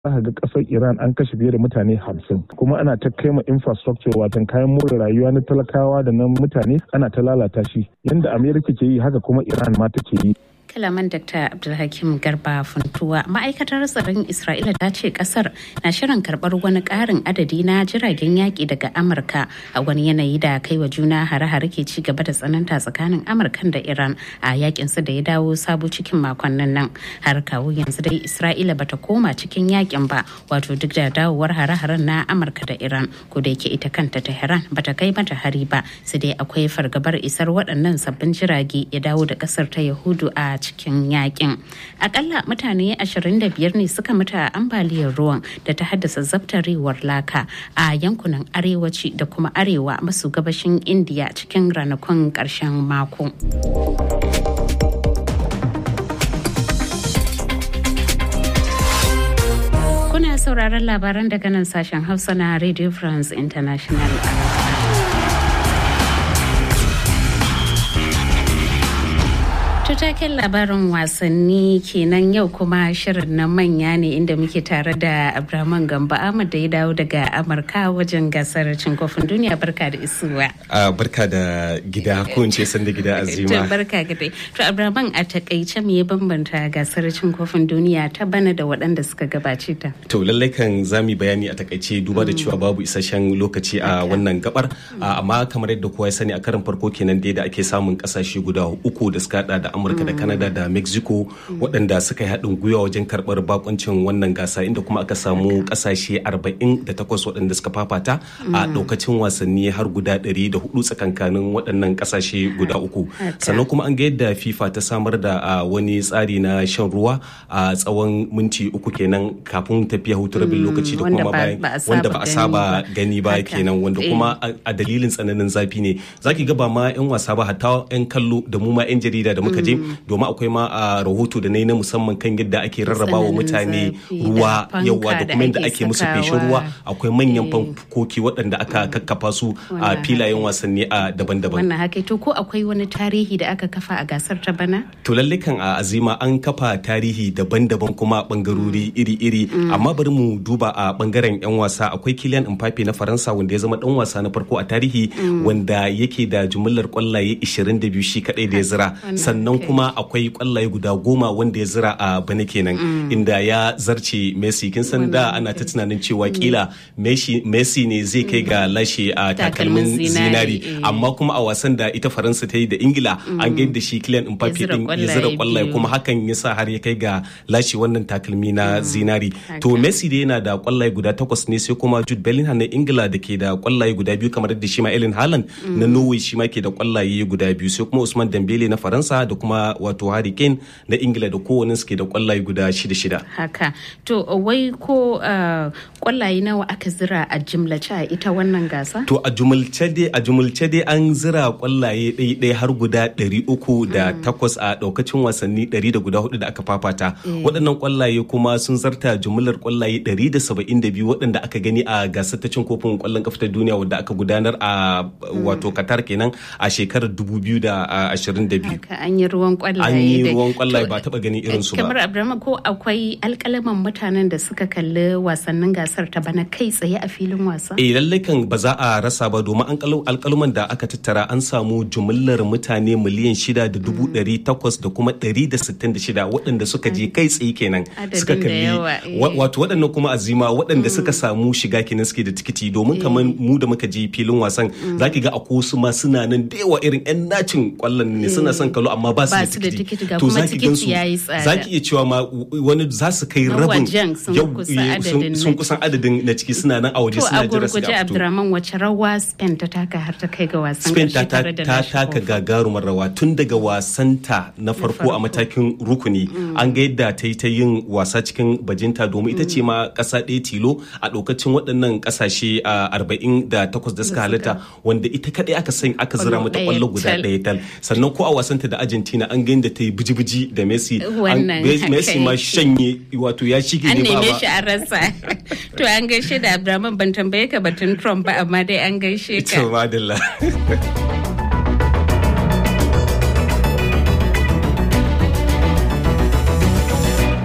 aka ga kasar iran an kashe fiye da mutane hamsin kuma ana ta kai ma infrastructure watan kayan more rayuwa na talakawa da na mutane ana ta lalata shi yadda amerika ke yi haka kuma iran ma take yi kalaman dr abdulhakim garba funtuwa ma'aikatar tsaron isra'ila ta ce kasar na shirin karbar wani karin adadi na jiragen yaƙi daga amurka a wani yanayi da kai wa juna hare-hare ke ci gaba da tsananta tsakanin amurkan da iran a yakin su da ya dawo sabo cikin makonnin nan har kawo yanzu dai isra'ila bata koma cikin yakin ba wato duk da dawowar hare-haren na amurka da iran ko da yake ita kanta tehran bata kai mata hari ba sai dai akwai fargabar isar waɗannan sabbin jirage ya dawo da kasar ta yahudu a cikin yakin akalla mutane 25 ne suka mutu a ambaliyar ruwan da ta haddasa zabtarewar laka a yankunan arewaci da kuma arewa maso gabashin indiya cikin ranakun karshen mako kuna sauraron labaran daga nan sashen hausa na radio france international taken labarin wasanni kenan yau kuma shirin na manya ne inda muke tare da abraman gamba ahmad da ya dawo daga amurka wajen gasar cin kofin duniya barka da isuwa barka da gida ko in ce san da gida azima barka ga dai to abraman a takaice me ya bambanta gasar cin kofin duniya ta bana da waɗanda suka gabace ta to lallai kan zami bayani a takaice duba da cewa babu isasshen lokaci a wannan gabar amma kamar yadda kowa ya sani a karin farko kenan dai da ake samun kasashe guda uku da suka hada da amurka da canada da mexico waɗanda suka yi haɗin gwiwa wajen karɓar bakuncin wannan gasa inda kuma aka samu ƙasashe 48 waɗanda suka fafata a ɗaukacin wasanni har guda 104 tsakankanin waɗannan ƙasashe guda uku sannan kuma an ga yadda fifa ta samar da wani tsari na shan ruwa a tsawon minti uku kenan kafin tafiya hutu rabin lokaci da kuma bayan wanda ba a saba gani ba kenan wanda kuma a dalilin tsananin zafi ne zaki ga ba ma 'yan wasa ba hatta 'yan kallo da mu ma 'yan jarida da muka je domin akwai ma a rahoto da na yi na musamman kan yadda ake rarraba wa mutane ruwa yawa da kuma yadda ake musu feshin ruwa akwai manyan fankoki waɗanda aka kakkafa su a filayen wasanni a daban-daban. Wannan haka to ko akwai wani tarihi da aka kafa a gasar ta bana? To lalle kan a azima an kafa tarihi daban-daban kuma bangarori iri-iri amma bari mu duba a bangaren 'yan wasa akwai Kylian Mbappe na Faransa wanda ya zama dan wasa na farko a tarihi wanda yake da jumlar kwallaye 22 shi kadai da ya zira sannan kuma akwai kwallaye guda goma wanda ya zira a bana kenan inda ya zarce messi kin san da ana ta tunanin cewa kila messi ne zai kai ga lashe a takalmin zinari amma kuma a wasan da ita faransa ta yi da ingila an ga da shi kylian mbappe din ya zira kwallaye kuma hakan ya sa har ya kai ga lashe wannan takalmi na zinari to messi da yana da kwallaye guda takwas ne sai kuma jude bellingham na ingila da ke da kwallaye guda biyu kamar da shi ma ellen haaland na norway shi ma ke da kwallaye guda biyu sai kuma usman dembele na faransa da kuma wato Harry Kane na Ingila da kowane suke da kwallaye guda shida-shida. Haka. To wai ko kwallaye nawa aka zira a jimlace a ita wannan gasa? To a jumulce dai a jumulce dai an zira kwallaye ɗaya har guda ɗari uku da takwas a ɗaukacin wasanni ɗari da guda hudu da aka fafata. Waɗannan kwallaye kuma sun zarta jumlar kwallaye ɗari da saba'in da biyu waɗanda aka gani a gasar ta cin kofin kwallon kafa ta duniya wadda aka gudanar a wato Qatar kenan a shekarar dubu biyu da ashirin da biyu. An yi ruwan kwallaye an yi ruwan kwallaye ba taba gani irin su ba kamar abraham ko akwai alkalaman mutanen da suka kalli wasannin gasar ta bana kai tsaye a filin wasa eh lallai kan ba za a rasa ba domin an alkaluman da aka tattara an samu jumlar mutane miliyan shida da dubu ɗari takwas da kuma ɗari da sittin da shida waɗanda suka je kai tsaye kenan suka kalli wato waɗannan kuma azima waɗanda suka samu shiga kenan suke da tikiti domin kamar mu da muka je filin wasan zaki ga akwai wasu ma suna nan da yawa irin 'yan nacin kwallon ne suna son kallo amma ba su da tikiti to za ki gansu za ki iya cewa ma wani za su kai rabin sun kusan adadin na ciki suna nan a waje suna jira su ga Abdurrahman wace rawa Spain ta taka har ta kai ga wasan Spain ta taka gagarumar rawa tun daga wasanta na farko a matakin rukuni an ga yadda ta yi ta yin wasa cikin bajinta domin ita ce ma kasa ɗaya tilo a ɗaukacin waɗannan ƙasashe arba'in da takwas da suka halitta wanda ita kaɗai aka san aka zira mata ƙwallo guda ɗaya tal sannan ko a wasanta da Argentina an ga da ta yi biji-biji da Messi. Messi ma shanye wato ya shige ne ba ba. An neme shi an rasa. To an gaishe da Abraman ban tambaye ka batun Trump ba amma dai an gaishe ka. To madalla. a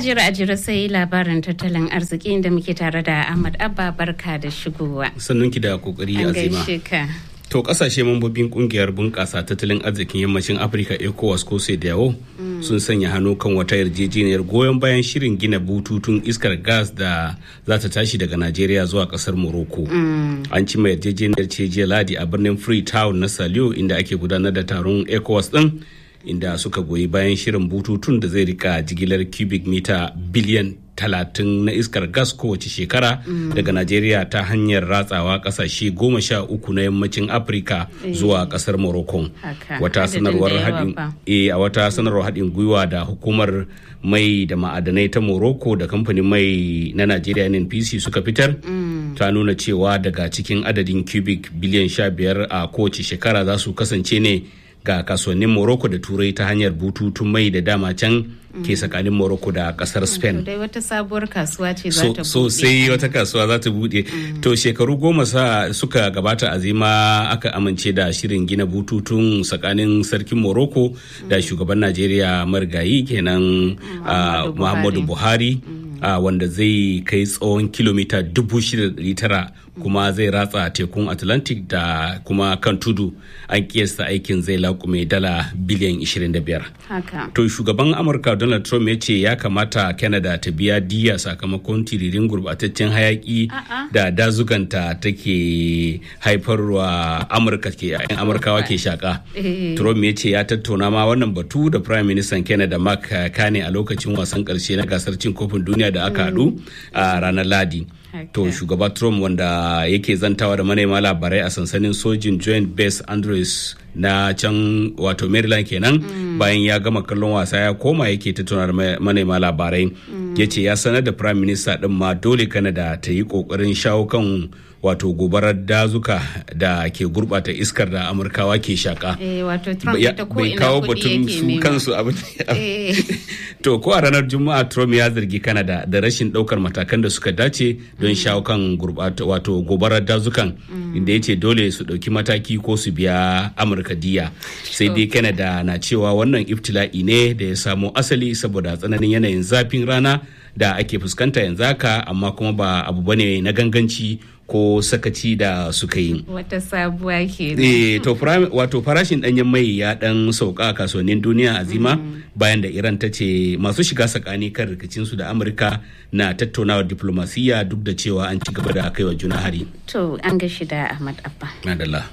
ajira ajira sai labarin tattalin arziki inda muke tare da Ahmad Abba barka da shigowa. Sannunki da kokari An azima. gaishe ka. To kasashe mambobin kungiyar bunƙasa tattalin arzikin yammacin Afirka ECOWAS ko yawo sun sanya hannu kan wata yarjejeniyar goyon bayan shirin gina bututun iskar gas da za ta tashi daga Najeriya zuwa kasar Morocco. An cima yarjejeniyar ce jiya Ladi a birnin Freetown na Saliyo inda ake gudanar da taron ECOWAS din inda suka goyi bayan shirin bututun da zai rika jigilar cubic mita biliyan talatin na iskar gas kowace shekara daga Najeriya ta hanyar ratsawa kasashe goma sha uku na yammacin Afirka zuwa kasar Morocco. Haka, Wata adadin sanarwar da yawa haɗin fa. e a wata sanarwar haɗin gwiwa da hukumar mai da ma'adanai ta Morocco da kamfanin mai na Najeriya NNPC suka fitar ta nuna cewa daga cikin adadin cubic biliyan sha biyar a kowace shekara za su kasance ne ga kasuwannin Morocco da Turai ta hanyar bututun mai da dama can ke tsakanin Morocco da kasar Spain. To dai wata sabuwar kasuwa ce za so, ta so buɗe. sai wata kasuwa za ta bude to shekaru goma sa suka gabata azima aka amince da shirin gina bututun tsakanin sarkin morocco da shugaban najeriya marigayi kenan ah, Muhammadu muhammadu buhari ah, wanda zai kai tsawon kilomita 6,900 kuma zai ratsa tekun atlantic da kuma kan tudu an kiyasta aikin zai laƙume dala biliyan 25 Haka. To shugaban Amurka Donald Trump ya ce ya kamata Canada ta biya diya sakamakon tiririn gurbataccen hayaki da dazuganta take haifarwa Amurka ke yan Amurkawa ke shaka. Eh. Trump ya ce ya tattauna ma wannan batu da Prime Minister Canada Mark Carney a lokacin wasan karshe na gasar cin kofin duniya da aka haɗu a ranar Ladi. To Haka. shugaba Trump wanda yake zantawa da manema labarai a sansanin sojin Joint Base Andrews na can wato Maryland kenan bayan ya gama kallon wasa ya koma yake tattauna da ma- manema labarai ya ce ya sanar da Prime Minister din ma dole Canada ta yi kokarin shawo kan wato gobarar dazuka da ke gurbata iskar da Amurkawa ke shaka. Eh, wato Trump Ya- ita ko bai ina kawo kuɗi batun yake su nema. kansu abin Eh. To ko a ranar Juma'a Trump ya zargi Canada da rashin daukar matakan da suka dace don shawo kan gurbata wato gobarar dazukan inda ya ce dole su dauki mataki ko su biya Amurka diya. Sai dai Canada na cewa wannan iftila'i ne da ya samo asali saboda tsananin yanayin zafin rana da ake fuskanta yanzu haka amma kuma ba abu bane na ganganci ko sakaci da suka yi. Wata sabuwa ke. Eh, to fara- wato farashin danyen mai ya dan sauka a kasuwannin duniya azima bayan da Iran ta ce masu shiga tsakani kan rikicinsu da Amurka na tattaunawar diplomasiya duk da cewa an ci gaba da kaiwa juna hari. To an gashi da Ahmad Abba. Madalla.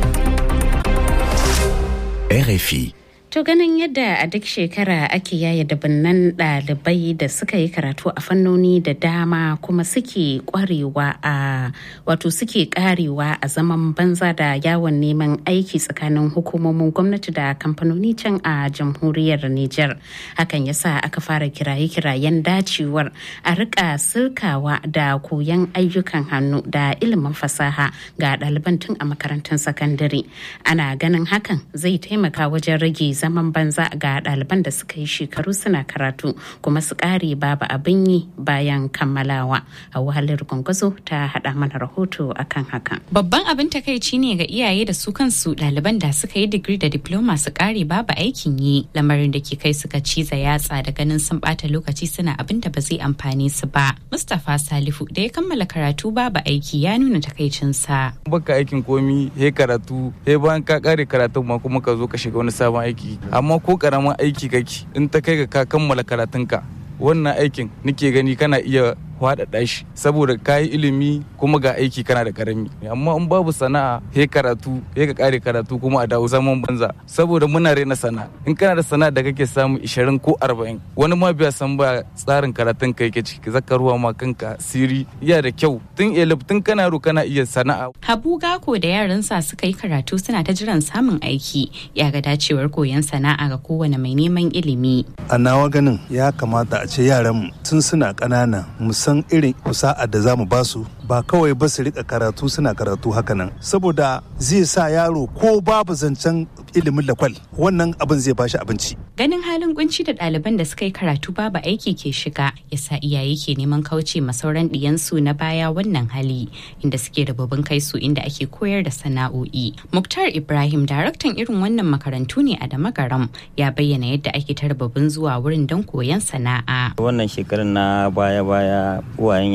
RFI. To ganin yadda a duk shekara ake yaya dabinnan ɗalibai da suka yi karatu a fannoni da dama kuma suke kwarewa a wato suke karewa a zaman banza da yawon neman aiki tsakanin hukumomin gwamnati da kamfanoni can a jamhuriyar Nijar. Hakan yasa aka fara kiraye-kirayen dacewar a rika sirkawa da koyon ayyukan hannu da ilimin fasaha ga ɗaliban tun a makarantun sakandare. Ana ganin hakan zai taimaka wajen rage zaman banza ga ɗaliban da suka yi shekaru suna karatu kuma su ƙare babu abin yi bayan kammalawa. A wahalar gwangwazo ta haɗa mana rahoto akan hakan. Babban abin takaici ne ga iyaye da su kansu ɗaliban da suka yi digiri da diploma su kare babu aikin yi lamarin da ke kai suka ciza yatsa da ganin sun ɓata lokaci suna abin da ba zai amfane su ba. Mustapha Salifu da ya kammala karatu babu aiki ya nuna takaicinsa. baka aikin komi he karatu he bayan ka kare karatun ma kuma ka zo ka shiga wani sabon aiki amma ko karamin aiki kake in ta kai ga ka kammala karatunka wannan aikin nake gani kana iya faɗaɗa shi saboda ka yi ilimi kuma ga aiki kana da karami amma in babu sana'a he karatu he ka kare karatu kuma a dawo zaman banza saboda muna rena sana'a in kana da sana'a da kake samu 20 ko 40 wani ma biya san ba tsarin karatun ka yake ciki zaka ruwa ma kanka siri iya da kyau tun elif tun kana ro kana iya sana'a Habu Gako da yaransa suka yi karatu suna ta jiran samun aiki ya ga dacewar koyon sana'a ga kowane mai neman ilimi. a nawa ganin ya kamata a ce yaranmu tun suna ƙanana mu san irin kusa'a da za mu ba su ba kawai ba su rika karatu suna karatu hakanan saboda zai sa yaro ko babu zancen ilimin lakwal wannan abin zai bashi abinci ganin halin kunci da ɗaliban da suka yi karatu babu aiki ke shiga yasa iyaye ke neman kauce ma sauran ɗiyansu na baya wannan hali inda suke rababin kai su inda ake koyar da sana'o'i muktar ibrahim daraktan irin wannan makarantu ne a damagaram ya bayyana yadda ake ta rababin zuwa wurin don koyon sana'a wannan shekarar na baya-baya uwayen